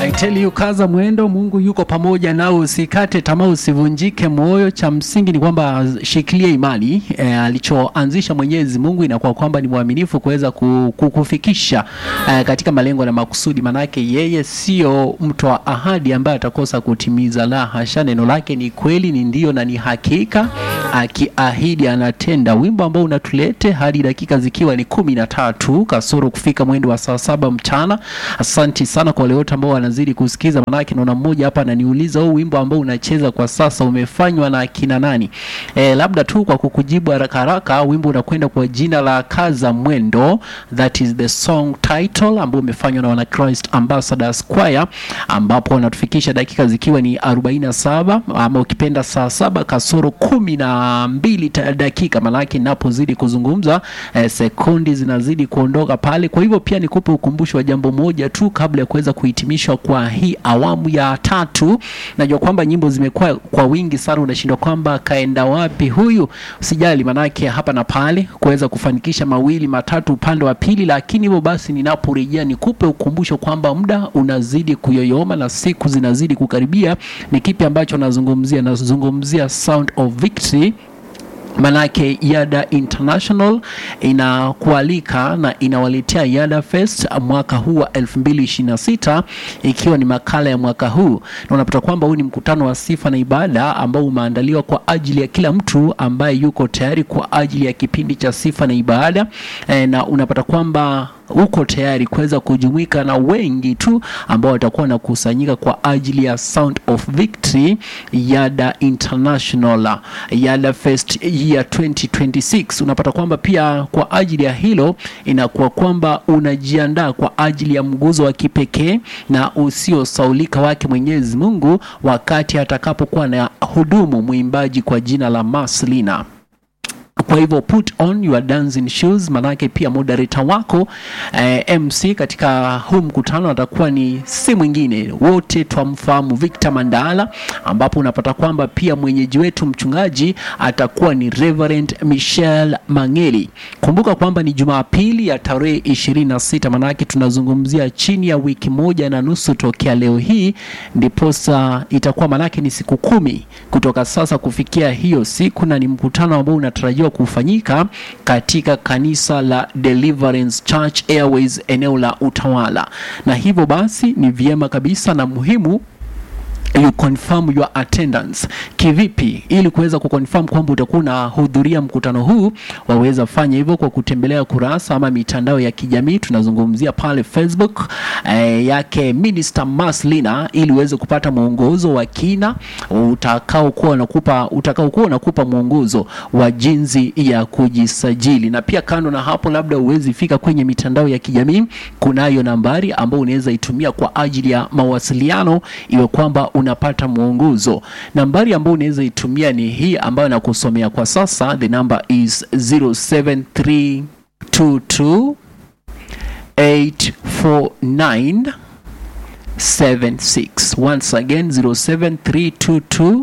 I tell you, kaza mwendo, Mungu yuko pamoja nawe, usikate tamaa, usivunjike moyo. Cha msingi ni kwamba shikilia imani e, alichoanzisha Mwenyezi Mungu inakuwa kwamba ni mwaminifu kuweza ku- kukufikisha e, katika malengo na makusudi, manake yeye sio mtu wa ahadi ambaye atakosa kutimiza. La hasha, neno lake ni kweli, ni ndio na ni hakika, akiahidi anatenda. Wimbo ambao unatulete hadi dakika zikiwa ni kumi na tatu kasoro kufika mwendo wa saa saba mchana. Asanti sana kwa wale wote ambao wanazidi kusikiza, manake naona mmoja hapa ananiuliza huu wimbo ambao unacheza kwa sasa umefanywa na akina nani? E, labda tu kwa kukujibu haraka haraka, wimbo unakwenda kwa jina la Kaza Mwendo, that is the song title ambao umefanywa na wana Christ Ambassadors Choir, ambapo wanatufikisha dakika zikiwa ni 47 ama ukipenda saa saba kasoro kumi na mbili ta- dakika, manake napozidi kuzungumza eh, sekundi zinazidi kuondoka pale. Kwa hivyo pia nikupe ukumbusho wa jambo moja tu kabla ya kuweza kuhitimishwa kwa hii awamu ya tatu. Najua kwamba nyimbo zimekuwa kwa wingi sana, unashindwa kwamba kaenda wapi huyu. Usijali, manake hapa na pale kuweza kufanikisha mawili matatu upande wa pili, lakini hivyo basi ninaporejea nikupe ukumbusho kwamba muda unazidi kuyoyoma na siku zinazidi kukaribia. Ni kipi ambacho nazungumzia? Nazungumzia Sound of Victory Manake Yada International inakualika na inawaletea Yada Fest mwaka huu wa 2026 ikiwa ni makala ya mwaka huu, na unapata kwamba huu ni mkutano wa sifa na ibada ambao umeandaliwa kwa ajili ya kila mtu ambaye yuko tayari kwa ajili ya kipindi cha sifa na ibada e, na unapata kwamba uko tayari kuweza kujumuika na wengi tu ambao watakuwa wanakusanyika kwa ajili ya Sound of Victory Yada International Yada Fest year 2026. Unapata kwamba pia kwa ajili ya hilo inakuwa kwamba unajiandaa kwa ajili ya mguzo wa kipekee na usiosaulika wake Mwenyezi Mungu wakati atakapokuwa na hudumu mwimbaji kwa jina la Maslina. Kwa hivyo put on your dancing shoes, manake pia moderator wako eh, MC katika huu mkutano atakuwa ni si mwingine, wote twamfahamu Victor Mandala, ambapo unapata kwamba pia mwenyeji wetu mchungaji atakuwa ni Reverend Michelle Mangeli. Kumbuka kwamba ni Jumapili ya tarehe 26, manake tunazungumzia chini ya wiki moja na nusu tokea leo hii, ndiposa itakuwa manake ni siku kumi kutoka sasa kufikia hiyo siku, na ni mkutano ambao unatarajiwa kufanyika katika kanisa la Deliverance Church Airways eneo la Utawala, na hivyo basi ni vyema kabisa na muhimu you confirm your attendance. Kivipi? Ili kuweza kuconfirm kwamba utakuwa unahudhuria mkutano huu, waweza fanya hivyo kwa kutembelea kurasa ama mitandao ya kijamii. Tunazungumzia pale Facebook eh, yake Minister Maslina, ili uweze kupata mwongozo wa kina utakaokuwa unakupa utakaokuwa unakupa mwongozo wa jinsi ya kujisajili. Na pia kando na hapo, labda uwezi fika kwenye mitandao ya kijamii, kunayo nambari ambayo unaweza itumia kwa ajili ya mawasiliano, iwe kwamba unapata mwongozo. Nambari ambayo unaweza itumia ni hii ambayo nakusomea kwa sasa. The number is 07322 849 76. Once again 07322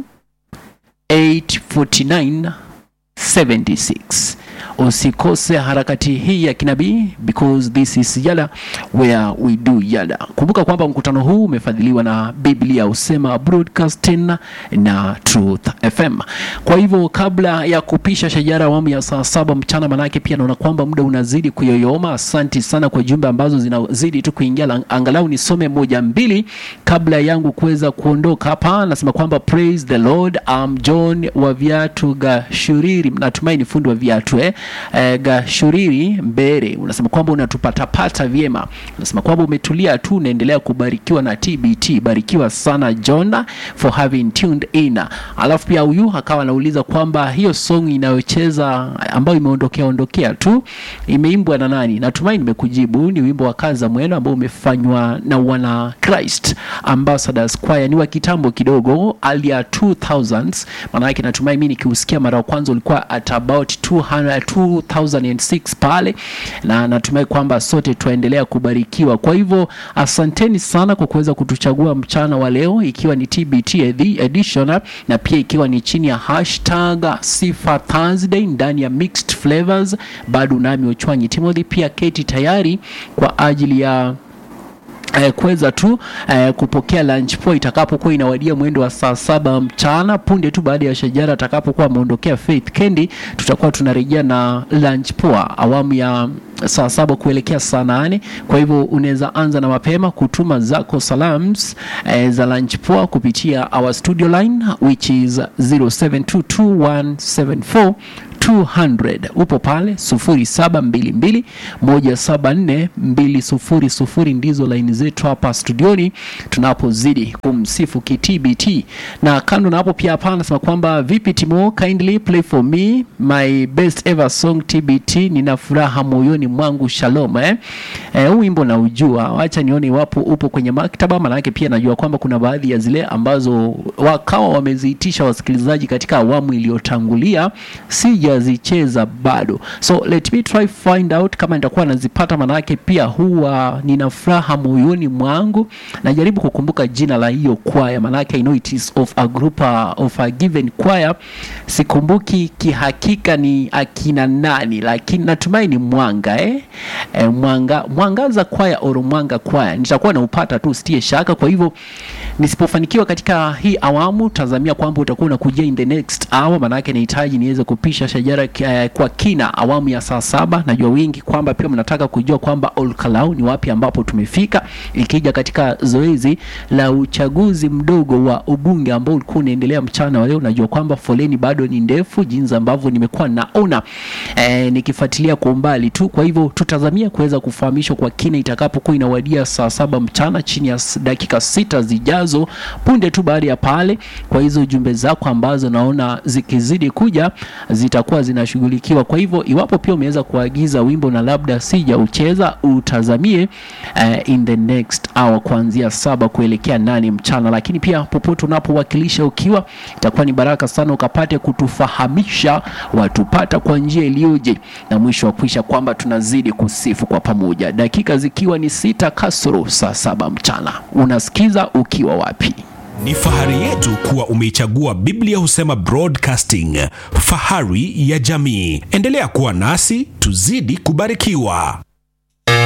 849 76. Usikose harakati hii ya kinabii because this is Yada where we do Yada. Kumbuka kwamba mkutano huu umefadhiliwa na Biblia Usema Broadcasting na Truth FM. Kwa hivyo kabla ya kupisha shajara awamu ya saa saba mchana, manake pia naona kwamba muda unazidi kuyoyoma. Asanti sana kwa jumbe ambazo zinazidi tu kuingia, la- angalau nisome moja mbili kabla yangu kuweza kuondoka hapa. Nasema kwamba praise the Lord, I'm John wa viatu Gashuriri, natumai ni fundi wa viatu eh? Eh, Gashuriri Mbere, unasema kwamba unatupatapata vyema, unasema kwamba umetulia tu, unaendelea kubarikiwa na TBT. Barikiwa sana John for having tuned in. Alafu pia huyu akawa anauliza kwamba hiyo song inayocheza ambayo imeondokea ondokea tu imeimbwa na nani? Natumai nimekujibu, ni wimbo wa Kaza Mwendo ambao umefanywa na wana Christ Ambassadors Choir, ni wa kitambo kidogo, early ya 2000s. Maana yake natumai mimi nikiusikia mara ya kwanza ulikuwa at about 200 2006 pale, na natumai kwamba sote tuendelea kubarikiwa. Kwa hivyo asanteni sana kwa kuweza kutuchagua mchana wa leo, ikiwa ni TBT edi- edition na pia ikiwa ni chini ya hashtag Sifa Thursday ndani ya Mixed Flavors. Bado nami Ochwanyi Timothy, pia keti tayari kwa ajili ya eh, kuweza tu eh, kupokea lunch poa itakapokuwa inawadia mwendo wa saa saba mchana. Punde tu baada ya Shajara atakapokuwa ameondokea Faith Kendi, tutakuwa tunarejea na lunch poa awamu ya saa saba kuelekea saa nane. Kwa hivyo unaweza anza na mapema kutuma zako salams eh, za lunch poa kupitia our studio line which is 0722174200 upo pale 0722 174 200 ndizo laini zetu hapa studioni tunapozidi kumsifu kitbt na kando na hapo pia hapa anasema kwamba vipi timo kindly play for me my best ever song tbt nina furaha moyoni mwangu shalom eh? Eh, huu wimbo naujua wacha nione iwapo upo kwenye maktaba manake pia najua kwamba kuna baadhi ya zile ambazo wakawa wameziitisha wasikilizaji katika awamu iliyotangulia sijazicheza bado so let me try find out kama nitakuwa nazipata manake pia huwa nina furaha moyoni mwangu najaribu kukumbuka jina la hiyo kwaya manake I know it is of a group uh, of a given choir sikumbuki kihakika ni akina nani lakini natumai ni mwanga eh? Eh, mwanga mwangaza kwaya oro mwanga kwaya nitakuwa naupata tu sitie shaka kwa hivyo nisipofanikiwa katika hii awamu tazamia kwamba utakuwa unakujia in the next hour manake nahitaji niweze kupisha shajara eh, kwa kina awamu ya saa saba najua wingi kwamba pia mnataka kujua kwamba olkalau ni wapi ambapo tumefika ikija katika zoezi la uchaguzi mdogo wa ubunge ambao ulikuwa unaendelea mchana wa leo najua kwamba foleni bado ni ndefu jinsi ambavyo nimekuwa naona eh, nikifuatilia kwa umbali tu kwa hivyo tutazamia kuweza kufahamishwa kwa kina itakapokuwa inawadia saa saba mchana chini ya s- dakika sita zijazo punde tu baada ya pale kwa hizo jumbe zako ambazo naona zikizidi kuja zitakuwa zinashughulikiwa kwa hivyo iwapo pia umeweza kuagiza wimbo na labda sijaucheza utazamie uh, in the next hour kuanzia saba kuelekea nane mchana lakini pia popote unapowakilisha ukiwa itakuwa ni baraka sana ukapate kutufahamisha watupata kwa njia iliyoje na mwisho wa kuisha kwamba tunazidi kusifu kwa pamoja dakika zikiwa ni sita kasoro saa saba mchana unasikiza ukiwa wapi Ni fahari yetu kuwa umeichagua Biblia Husema Broadcasting, fahari ya jamii. Endelea kuwa nasi, tuzidi kubarikiwa.